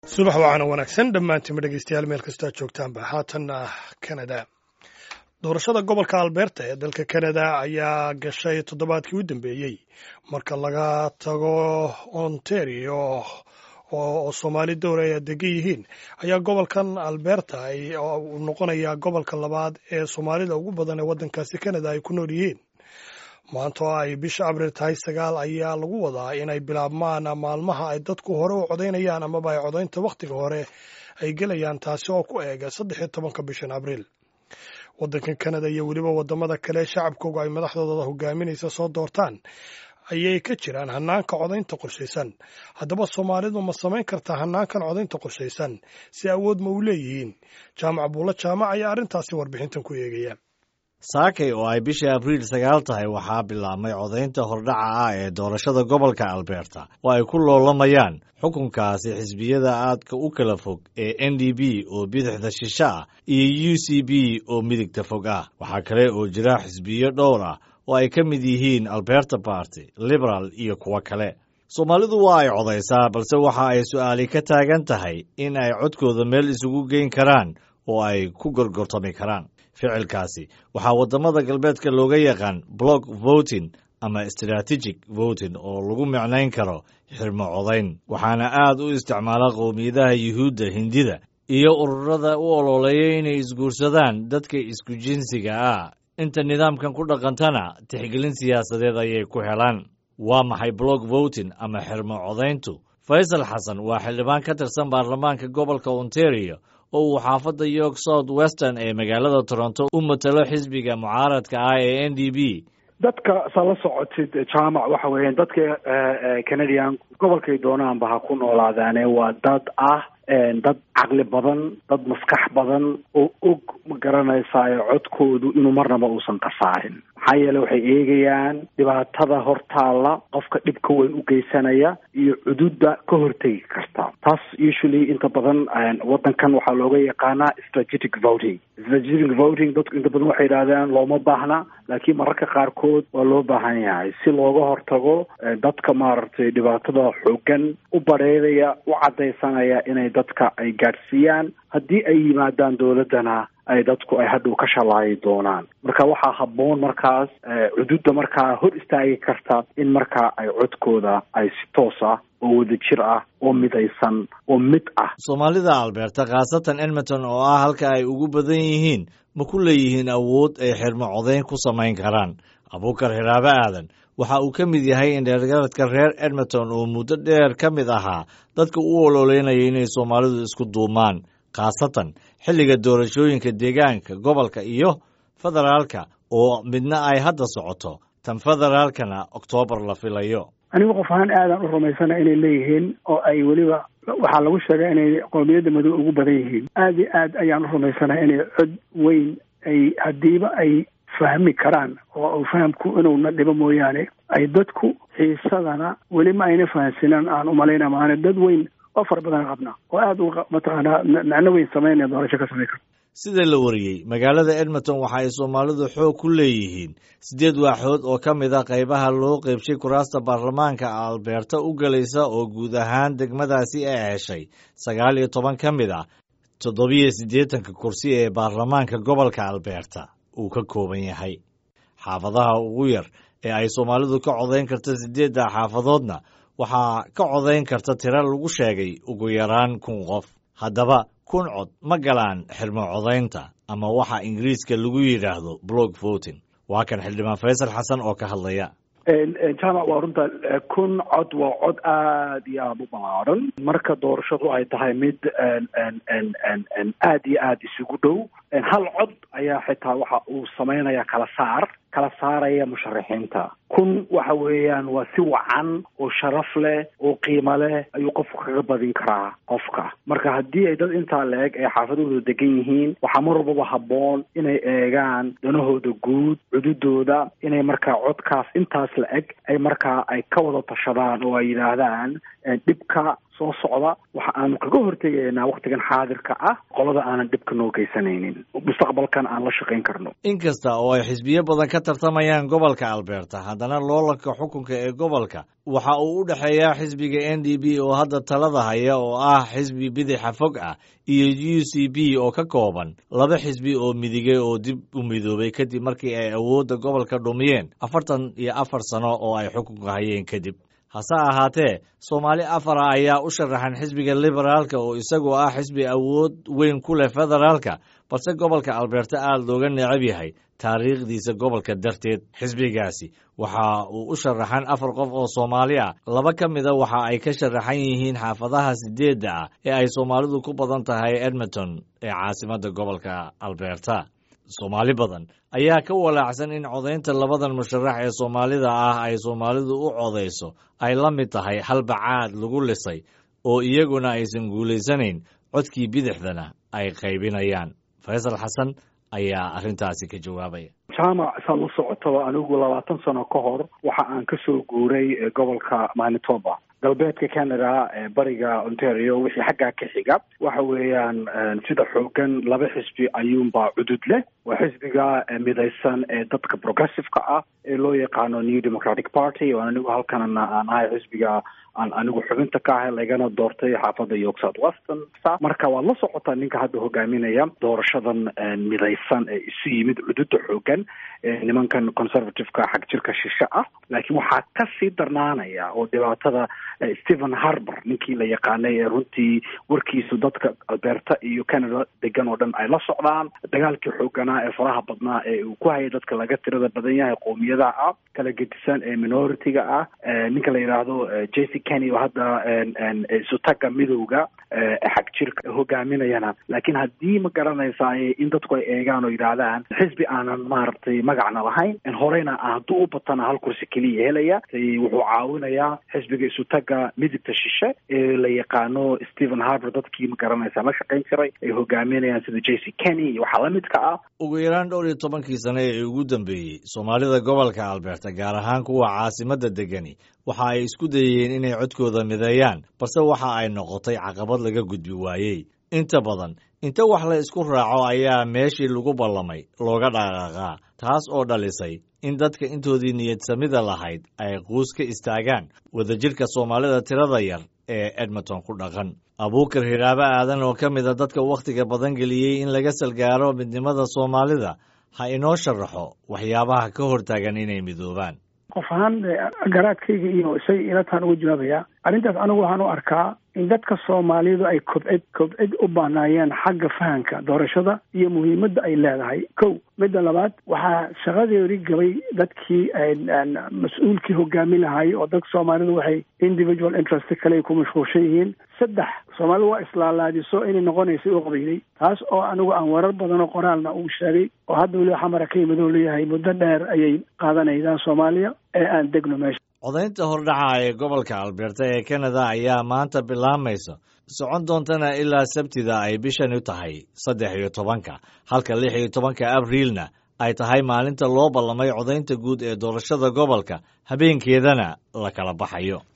subax wacaana wanaagsan dhammaantiinma dhegeystayaal meel kastoo aad joogtaanba haatanna kanada doorashada gobolka alberta ee dalka kanada ayaa gashay toddobaadkii u dambeeyey marka laga tago ontario oo soomaali dowra ay degan yihiin ayaa gobolkan alberta uu noqonayaa gobolka labaad ee soomaalida ugu badan ee waddankaasi kanada ay ku nool yihiin maanta oo ay bisha abriil tahay sagaal ayaa lagu wadaa inay bilaabmaan maalmaha ay dadku hore u codaynayaan amaba ay codaynta wakhtiga hore ay gelayaan taasi oo ku eega saddex iyo tobanka bishan abriil waddankan kanada iyo weliba waddamada kale shacabkooga ay madaxdooda hogaaminaysa soo doortaan ayay ka jiraan hanaanka codaynta qorshaysan haddaba soomaalidu ma samayn kartaa hanaankan codaynta qorshaysan si awood ma u leeyihiin jaamac buulla jaamac ayaa arrintaasi warbixintan ku eegaya saakay oo ay bishii abriil sagaal tahay waxaa bilaabmay codaynta hordhaca ah ee doorashada gobolka alberta oo ay ku loolamayaan xukunkaasi xisbiyada aadka u kala fog ee n d b oo bidixda shishe ah iyo u c b oo midigta fog ah waxaa kale oo jira xisbiyo dhowr ah oo ay ka mid yihiin alberta barty liberal iyo kuwo kale soomaalidu waa ay codaysaa balse waxa ay su'aali ka taagan tahay in ay codkooda meel isugu geyn karaan oo ay ku gorgortami karaan ficilkaasi waxaa waddamada galbeedka looga yaqaan block voting ama strategic voting oo lagu micnayn karo xirmo codayn waxaana aad u isticmaala qowmiyadaha yuhuudda hindida iyo ururada u ololeeya inay isguursadaan dadka isku jinsiga ah inta nidaamkan ku dhaqantana tixgelin siyaasadeed ayay ku helaan waa maxay block voting ama xirmo codayntu faysal xasan waa xildhibaan ka tirsan baarlamaanka gobolka ontario oo uu xaafadda york south western ee magaalada toronto u matalo xisbiga mucaaradka ah ee n d b dadka saa la socotid jaamac waxa weeyaan dadka canadian gobolkay doonaanba ha ku noolaadaane waa dad ah dad caqli badan dad maskax badan oo og ma garanaysaa codkoodu inuu marnaba uusan khasaarin maxaa yeele waxay eegayaan dhibaatada hortaalla qofka dhibka weyn u geysanaya iyo cududda ka hortegi karta taas usually inta badan waddankan waxaa looga yaqaanaa strategic voting strategic voting dadku inta badan waxay yidhahdaan looma baahna laakiin mararka qaarkood waa loo baahan yahay si looga hortago dadka maaragtay dhibaatada xoogan u badheedaya u caddaysanaya inay dadka ay gaadhsiiyaan haddii ay yimaadaan dowladdana ay dadku ay hadhow ka shalaayi doonaan marka waxaa habboon markaas cududda markaa hor istaagi karta in markaa ay codkooda ay si toos ah oo wadajir ah oo midaysan oo mid ah soomaalida alberta khaasatan edmonton oo ah halka ay ugu badan yihiin ma ku leeyihiin awood ay xirmo codayn ku samayn karaan abuukar xiraabe aadan waxa uu ka mid yahay indheergaradka reer edmonton oo muddo dheer ka mid ahaa dadka u ololeynaya inay soomaalidu isku duumaan khaasatan xilliga doorashooyinka deegaanka gobolka iyo federaalka oo midna ay hadda socoto tan federaalkana oktoobar la filayo anigu qof ahaan aadaan u rumaysana inay leeyihiin oo ay weliba waxaa lagu sheegay inay qowmiyadda madow ugu badan yihiin aad iyo aad ayaan u rumaysana inay cod weyn ay haddiiba ay fahmi karaan oo fahamku inuuna dhibo mooyaane ay dadku xiisadana weli ma ayna fahansinaan aan umalayna maana dad weyn oo fara badan qabna oo aada u mataqaanaa macno weyn samaynaya doorasho ka samayn karta sida la wariyey magaalada edmonton waxa ay soomaalidu xoog ku leeyihiin siddeed waaxood oo ka mid a qaybaha loo qeybshay kuraasta baarlamaanka alberta u gelaysa oo guud ahaan degmadaasi ay heshay sagaal iyo toban ka mid ah toddobiyo siddeetanka kursi ee baarlamaanka gobolka alberta uu ka kooban yahay xaafadaha ugu yar ee ay soomaalidu ka codayn karta siddeedda xaafadoodna waxaa ka codayn karta tiro lagu sheegay ugu yaraan kun qof haddaba kun cod ma galaan xirmo codaynta ama waxa ingiriiska lagu yidhaahdo block voting waa kan xildhibaan faysal xasan oo ka hadlaya jaamac waa runta kun cod waa cod aad iyo aada u ballaaran marka doorashadu ay tahay mid aad iyo aada isugu dhow hal cod ayaa xitaa waxa uu sameynaya kala saar kala saaraya musharaxiinta kun waxa weeyaan waa si wacan oo sharaf leh oo qiimo leh ayuu qofku kaga badin karaa qofka marka haddii ay dad intaa la-eg ay xaafadooda degan yihiin waxaa mar walbaba habboon inay eegaan danahooda guud cududooda inay markaa codkaas intaas la-eg ay markaa ay ka wada tashadaan oo ay yidhaahdaan dhibka soo socda waxa aanu kaga hortegaynaa waktigan xaadirka ah qolada aanan dhibka noo geysanaynin mustaqbalkan aan la shaqayn karno inkasta oo ay xisbiyo badan ka tartamayaan gobolka alberta haddana loolanka xukunka ee gobolka waxa uu u dhexeeyaa xisbiga n d b oo hadda talada haya oo ah xisbi bidixa fog ah iyo u c b oo ka kooban laba xisbi oo midigay oo dib u midoobay kadib markii ay awoodda gobolka dhumiyeen afartan iyo afar sano oo ay xukunka hayeen kadib hase ahaatee soomaali afara ayaa u sharaxan xisbiga liberaalka oo isagoo ah xisbi awood weyn ku leh federaalka balse gobolka alberta aada looga necab yahay taariikhdiisa gobolka darteed xisbigaasi waxa uu u sharaxan afar qof oo soomaali ah laba ka mida waxa ay ka sharaxan yihiin xaafadaha sideedda ah ee ay soomaalidu ku badan tahay edmonton ee caasimadda gobolka alberta soomaali badan ayaa ka walaacsan in codaynta labadan musharax ee soomaalida ah ay soomaalidu u codayso ay la mid tahay halbacaad lagu lisay oo iyaguna aysan guulaysanayn codkii bidixdana ay qaybinayaan faysal xasan ayaa arrintaasi ka jawaabaya jaamac saad la socotaba anigu labaatan sano ka hor waxa aan kasoo guuray gobolka manitoba galbeedka canada bariga ontario wixii xaggaa ka xiga waxa weeyaan sida xoogan laba xisbi ayuunbaa cudud leh waa xisbiga midaysan ee dadka progressiveka ah ee loo yaqaano new democratic party oo anigu halkanna aan ahay xisbiga aan anigu xubinta ka ahay lagana doortay xaafadda york south western marka waad la socotaa ninka hadda hogaaminaya doorashadan midaysan ee isu yimid cududa xoogan nimankan conservativeka xag jirka shishe ah laakiin waxaa kasii darnaanaya oo dhibaatada stephen harbour ninkii la yaqaanay ee runtii warkiisu dadka alberta iyo canada degan oo dhan ay la socdaan dagaalkii xooganaa ee faraha badnaa ee uu ku hayay dadka laga tirada badan yahay qoomiyadaha ah kala gedisan ee minority-ga ah ninka la yidhaahdo jc kenny oo hadda isutaga midowga xag jirka hogaaminayana laakiin haddii ma garanaysaay in dadku ay eegaan oo yidhaahdaan xisbi aanan maaragtay magacna lahayn horeyna hadduu u batana hal kursi keliya helaya wuxuu caawinayaa xisbiga isutaga midigta shishe ee la yaqaano stephen harbour dadkii ma garanaysa la shaqayn jiray ay hogaaminayaan sida j c kenny iyo waxaa lamidka ah ugu yaraan dhowr iyo tobankii sane ee ugu dambeeyey soomaalida gobolka alberta gaar ahaan kuwa caasimadda degani waxa ay isku dayeen inay codkooda mideeyaan balse waxa ay noqotay caqabad laga gudbi waayey inta badan inta wax la isku raaco ayaa meeshii lagu ballamay looga dhaqaaqaa taas oo dhalisay in dadka intoodii niyadsamida lahayd ay quus ka istaagaan wadajirka soomaalida tirada yar ee edmonton ku dhaqan abuukar hiraabo aadan oo ka mida dadka wakhtiga badan geliyey in laga salgaaro midnimada soomaalida ha inoo sharaxo waxyaabaha ka hortaagan inay midoobaan qof ahaan garaadkayga iyo isaga ilataan uga jawaabayaa arrintaas anigu waxaan u arkaa in dadka soomaalidu ay kobcid kobcid u baanaayeen xagga fahanka doorashada iyo muhiimadda ay leedahay kow midda labaad waxaa shaqadeedi gabay dadkii mas-uulkii hogaami lahaay oo dadka soomaalidu waxay individual interest kale ku mashquulshan yihiin saddex soomaalidu waa islaalaadiso inay noqonaysay u qabayday taas oo anigu aan warar badan oo qoraalna uu sheegay oo hadda weliba xamara ka yimid oo leeyahay muddo dheer ayay qaadanaydaa soomaaliya ee aan degno meesha codaynta hordhaca ee gobolka alberta ee canada ayaa maanta bilaamaysa socon doontana ilaa sabtida ay bishani tahay saddex iyo tobanka halka lix iyo tobanka abriilna ay tahay maalinta loo ballamay codaynta guud ee doorashada gobolka habeenkeedana la kala baxayo